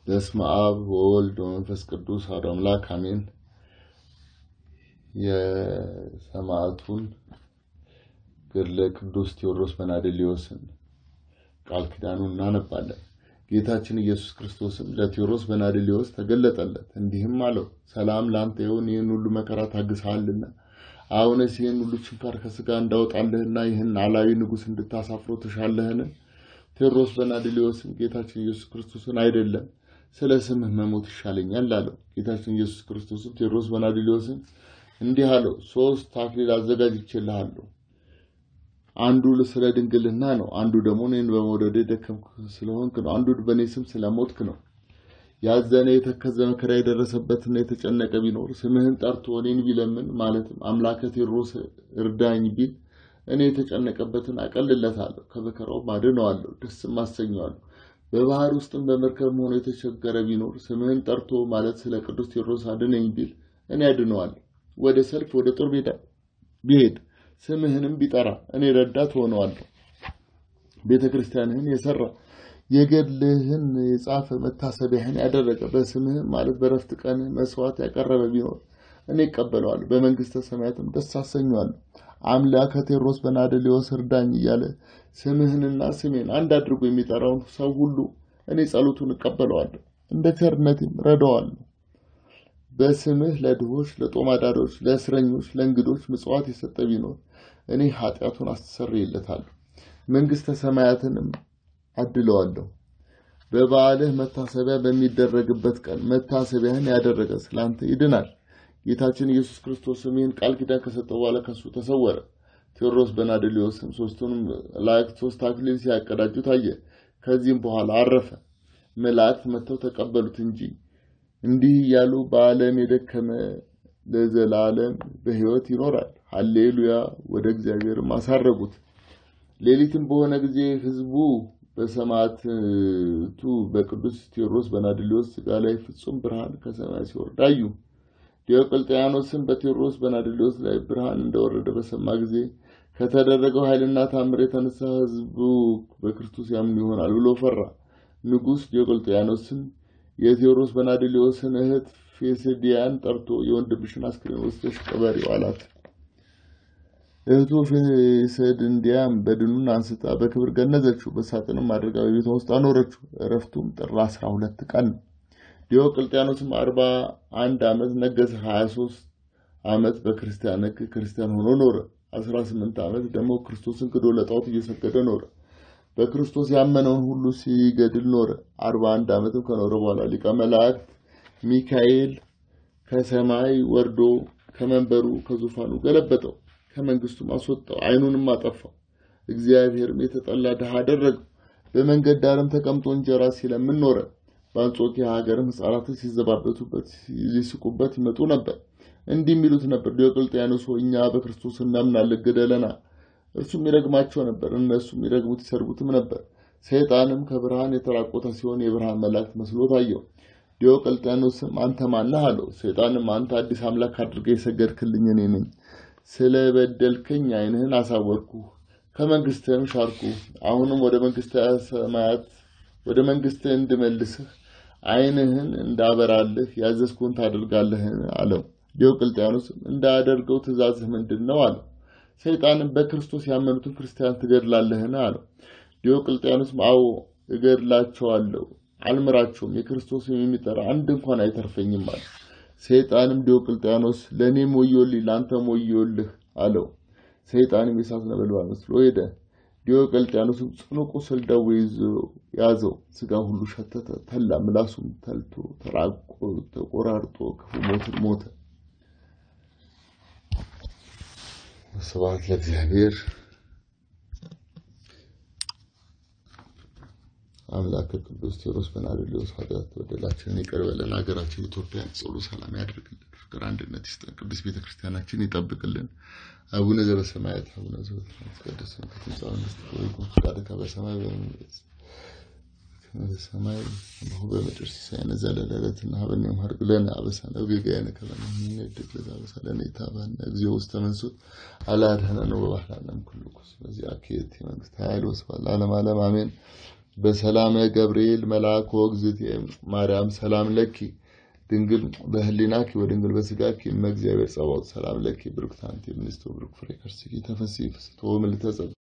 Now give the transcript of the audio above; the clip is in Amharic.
በስመ አብ ወወልድ ወመንፈስ ቅዱስ አሐዱ አምላክ አሜን። የሰማዕቱን ገድለ ቅዱስ ቴዎድሮስ በናድሊዮስን ቃል ኪዳኑን እናነባለን። ጌታችን ኢየሱስ ክርስቶስም ለቴዎድሮስ በናድሊዮስ ተገለጠለት፣ እንዲህም አለው፣ ሰላም ለአንተ ይሁን፣ ይህን ሁሉ መከራ ታግሰሃልና አሁንስ ይህን ሁሉ ችንካር ከስጋ እንዳወጣልህና ይህን አላዊ ንጉሥ እንድታሳፍረው ትሻለህን? ቴዎድሮስ በናድሊዮስም ጌታችን ኢየሱስ ክርስቶስን አይደለም ስለ ስምህ መሞት ይሻለኛል አለው። ጌታችን ኢየሱስ ክርስቶስም ቴዎድሮስ በናድሊዮስን እንዲህ አለው፣ ሶስት አክሊል አዘጋጅቼልሃለሁ። አንዱ ስለ ድንግልና ነው፣ አንዱ ደግሞ እኔን በመውደድ የደከምክ ስለሆንክ ነው፣ አንዱ በእኔ ስም ስለሞትክ ነው። ያዘነ የተከዘ መከራ የደረሰበትና የተጨነቀ ቢኖር ስምህን ጠርቶ እኔን ቢለምን ማለትም አምላከ ቴዎድሮስ እርዳኝ ቢል እኔ የተጨነቀበትን አቀልለታለሁ፣ ከመከራውም አድነዋለሁ፣ ደስም አሰኘዋለሁ። በባህር ውስጥም በመርከብ ሆኖ የተቸገረ ቢኖር ስምህን ጠርቶ ማለት ስለ ቅዱስ ቴዎድሮስ አድነኝ ቢል እኔ አድነዋለሁ። ወደ ሰልፍ ወደ ጦር ሜዳ ቢሄድ ስምህንም ቢጠራ እኔ ረዳት ሆነዋለሁ። ቤተ ክርስቲያንህን የሰራ የገድልህን የጻፈ መታሰቢያህን ያደረገ በስምህም ማለት በረፍት ቀን መስዋዕት ያቀረበ ቢኖር እኔ እቀበለዋለሁ፣ በመንግስተ ሰማያትም ደስ አሰኘዋለሁ። አምላከ ቴዎድሮስ በናድሊዮስ እርዳኝ እያለ ስምህንና ስሜን አንድ አድርጎ የሚጠራውን ሰው ሁሉ እኔ ጸሎቱን እቀበለዋለሁ፣ እንደ ቸርነቴም ረዳዋለሁ። በስምህ ለድሆች፣ ለጦም አዳሪዎች፣ ለእስረኞች፣ ለእንግዶች ምጽዋት የሰጠ ቢኖር እኔ ኃጢአቱን አስተሰርይለታለሁ፣ መንግስተ ሰማያትንም አድለዋለሁ። በበዓልህ መታሰቢያ በሚደረግበት ቀን መታሰቢያህን ያደረገ ስላንተ ይድናል። ጌታችን ኢየሱስ ክርስቶስም ይህን ቃል ኪዳን ከሰጠ በኋላ ከሱ ተሰወረ። ቴዎድሮስ በናድሊዮስም ሶስቱንም መላእክት ሶስት አክሊል ሲያቀዳጁ ታየ። ከዚህም በኋላ አረፈ። መላእክት መጥተው ተቀበሉት እንጂ እንዲህ እያሉ በዓለም የደከመ ለዘላለም በሕይወት ይኖራል። ሀሌሉያ ወደ እግዚአብሔርም አሳረጉት። ሌሊትም በሆነ ጊዜ ሕዝቡ በሰማዕቱ በቅዱስ ቴዎድሮስ በናድሊዮስ ሥጋ ላይ ፍጹም ብርሃን ከሰማይ ሲወርድ አዩ። ዲዮቅልጥያኖስም በቴዎድሮስ በናድሊዮስ ላይ ብርሃን እንደወረደ በሰማ ጊዜ ከተደረገው ኃይልና ታምር የተነሳ ሕዝቡ በክርስቶስ ያምኑ ይሆናል ብሎ ፈራ። ንጉሥ ዲዮቅልጥያኖስም የቴዎድሮስ በናድሊዮስን እህት ፌስዲያን ጠርቶ የወንድምሽን አስክሬን ወስደሽ ቀበሪው አላት። እህቱ ፌስድንዲያም በድኑን አንስታ በክብር ገነዘችው፣ በሳጥንም አድርጋ በቤቷ ውስጥ አኖረችው። እረፍቱም ጥር አስራ ሁለት ቀን ነው። ዲዮቅልጥያኖስም አርባ አንድ ዓመት ነገሰ። ሀያ ሶስት ዓመት በክርስቲያን ሕግ ክርስቲያን ሆኖ ኖረ። አስራ ስምንት ዓመት ደግሞ ክርስቶስን ክዶ ለጣዖት እየሰገደ ኖረ። በክርስቶስ ያመነውን ሁሉ ሲገድል ኖረ። አርባ አንድ ዓመትም ከኖረ በኋላ ሊቀ መላእክት ሚካኤል ከሰማይ ወርዶ ከመንበሩ ከዙፋኑ ገለበጠው፣ ከመንግስቱም አስወጣው፣ ዓይኑንም አጠፋው። እግዚአብሔርም የተጠላ ድሃ አደረገው። በመንገድ ዳርም ተቀምጦ እንጀራ ሲለምን ኖረ። በአንጾኪያ ሀገርም ሕፃናትን ሲዘባበቱበት ሊስቁበት ይመጡ ነበር። እንዲህ የሚሉት ነበር፣ ዲዮቅልጥያኖስ ሆይ እኛ በክርስቶስ እናምናለን፣ ግደለና። እርሱም ይረግማቸው ነበር፣ እነሱም ይረግሙት ይሰርቡትም ነበር። ሰይጣንም ከብርሃን የተራቆተ ሲሆን የብርሃን መላእክት መስሎ ታየው። ዲዮቅልጥያኖስም አንተ ማነህ አለው። ሰይጣንም አንተ አዲስ አምላክ አድርገህ የሰገድክልኝ እኔ ነኝ። ስለ በደልከኝ ዓይንህን አሳወርኩ፣ ከመንግስትህም ሻርኩ። አሁንም ወደ መንግስተ ሰማያት ወደ መንግስትህ እንድመልስህ ዓይንህን እንዳበራልህ ያዘዝኩህን ታደርጋለህን አለው። ዲዮቅልጥያኖስም እንዳያደርገው ትእዛዝህ ምንድን ነው አለው። ሰይጣንም በክርስቶስ ያመኑትን ክርስቲያን ትገድላለህን አለው። ዲዮቅልጥያኖስም አዎ እገድላቸዋለሁ፣ አልምራቸውም፣ የክርስቶስን የሚጠራ አንድ እንኳን አይተርፈኝም አለ። ሰይጣንም ዲዮቅልጥያኖስ ለእኔም ወዮልኝ፣ ለአንተም ወዮልህ አለው። ሰይጣንም የእሳት ነበልባል መስሎ ሄደ። ዲዮቅልጥያኖስም ጽኑ ቁስል ደዌ ያዘው። ስጋ ሁሉ ሸተተ፣ ተላ፣ ምላሱም ተልቶ ተራቆ ተቆራርጦ ክፉ ሞትን ሞተ። ስብሐት ለእግዚአብሔር አምላከ ቅዱስ ቴዎድሮስ በናድሊዮስ ኃጢአት በደላችንን ይቅር በለን፣ ሀገራችን ኢትዮጵያን ጽሉ ሰላም ያድርግልን፣ ፍቅር አንድነት ይስጠን፣ ቅዱስ ቤተክርስቲያናችን ይጠብቅልን። አቡነ ዘበሰማያት አቡነ ዘበሰማያት ይትቀደስ ስምከ ትምጻእ መንግሥትከ ወይኩን ፈቃድከ በሰማይ በሰማይ እንሆ በምድር ሲሳየነ ዘለለዕለትነ ሀበነ ዮም ሀድግ ለነ አበሳነ ወጌጋየነ ከመ ንሕነኒ ንኅድግ ለዘአበሳለነ ኢታብአነ እግዚኦ ውስተ መንሱት አላ አድኅነነ ወባህላነ እምኩሉ ኩስ በዚአከ ይእቲ መንግሥተ ኃይል ወስብሐት ለዓለመ ዓለም አሜን። በሰላመ ገብርኤል መልአኮ እግዝእትየ ማርያም ሰላም ለኪ ድንግል በህሊናኪ ወድንግል በስጋኪ እመ እግዚአብሔር ጸባኦት ሰላም ለኪ ብሩክት አንቲ እምንእስቶ ብሩክ ፍሬ ከርሥኪ ተፈሥሒ ፍስሕቶ ምልዕተ ጸድቅ